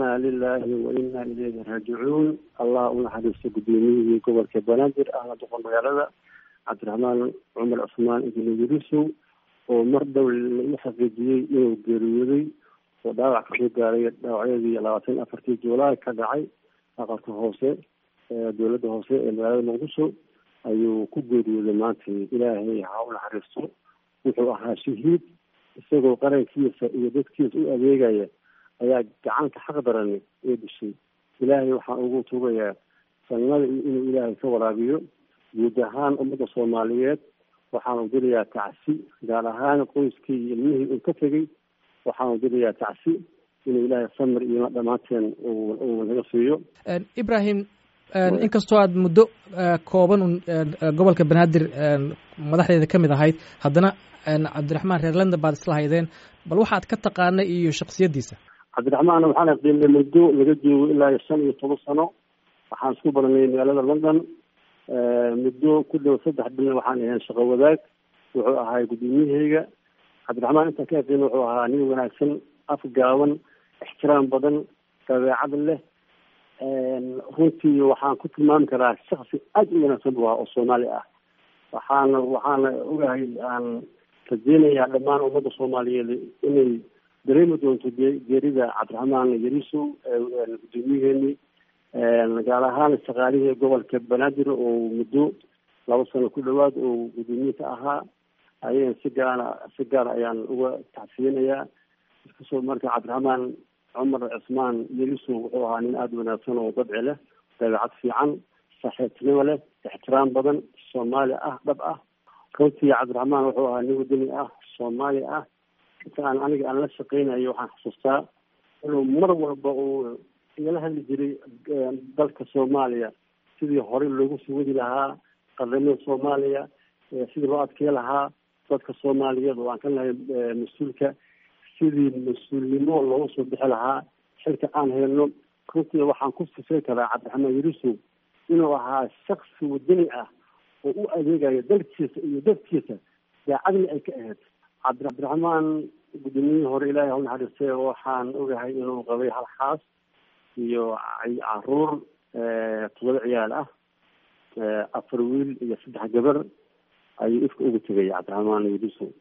inaa lilaahi wa inaa ilayhi raajicuun allah u naxariisto guddoomiyihii gobolka banaadir ahna doqon magaalada cabdiraxmaan cumar cusmaan ibni yurisow oo mar dhow la xaqiijiyey inuu geeriyooday oo dhaawac kasoo gaaray dhaawacyadii labaatan afartii juulaay ka dhacay aqalka hoose dowladda hoose ee magaalada muqdisho ayuu ku geeriyooday maanta ilaahay ha u naxariisto wuxuu ahaa shahiid isagoo qarankiisa iyo dadkiisa u adeegaya ayaa gacanta xaq daran ee dishay ilaahay waxaan ugu tugayaa sanimada iyo inuu ilaahay ka waraabiyo guud ahaan ummadda soomaaliyeed waxaanu dirayaa tacsi gaar ahaan qoyskii iyo ilmihii uu ka tegey waxaanu dirayaa tacsi inuu ilaahay samir iyo dhammaanteen uu naga siiyo ibrahim inkastoo aad muddo kooban un gobolka banaadir madaxdeeda ka mid ahayd haddana cabdiraxmaan reer london baad isla haydeen bal waxaad ka taqaanay iyo shaksiyaddiisa cabdiraxmaan waxaan aqdiinay muddo laga joogo ilaa iyo shan iyo toban sano waxaan isku baranay magaalada london muddo ku dhow saddex bilna waxaan ahayn shaqo wadaag wuxuu ahaa guddoomiyahayga cabdiraxmaan intaan ka aqdiina wuxuu ahaa nin wanaagsan af gaaban ixtiraam badan dabeecad leh runtii waxaan ku tilmaami karaa shaksi aada u wanaagsan bu ahaa oo soomaali ah waxaana waxaana ogahay aan rajeynayaa dhammaan ummadda soomaaliyeed inay dareemi doonto geerida cabdiraxmaan yarisow guddoomiyaheeni gaar ahaan shaqaalihii gobolka banaadir oo muddo laba sano ku dhawaad oo guddoomiye ka ahaa ayaan si gaara si gaara ayaan uga tacsiyinayaa iskasoo marka cabdiraxmaan cumar cismaan yarisow wuxuu ahaa nin aada wanaagsan oo dabci leh dabeecad fiican saaxiibtinimo leh ixtiraam badan soomaali ah dhab ah runtii cabdiraxmaan wuxuu ahaa nin wadani ah soomaali ah inta aan aniga aan la shaqeynayo waxaan xusuustaa inuu mar walba uu igala hadli jiray dalka soomaaliya sidii horey loogu sii wadi lahaa qaramada soomaaliya sidii loo adkey lahaa dadka soomaaliyeed oo aan ka nahay mas-uulka sidii mas-uulnimo loogu soo bixi lahaa xilka aan helno runtii waxaan ku sifay karaa cabdiraxmaan yarisow inuu ahaa shaksi wadani ah oo u adeegayo dalkiisa iyo dadkiisa daacadna ay ka ahayd cabdiraxmaan guddoomiyihii hore ilaahay hau naxariistay waxaan ogahay inuu qabay hal xaas iyo caruur todoba ciyaal ah afar wiil iyo saddex gabar ayuu ifka uga tegaya cabdiraxmaan yarisow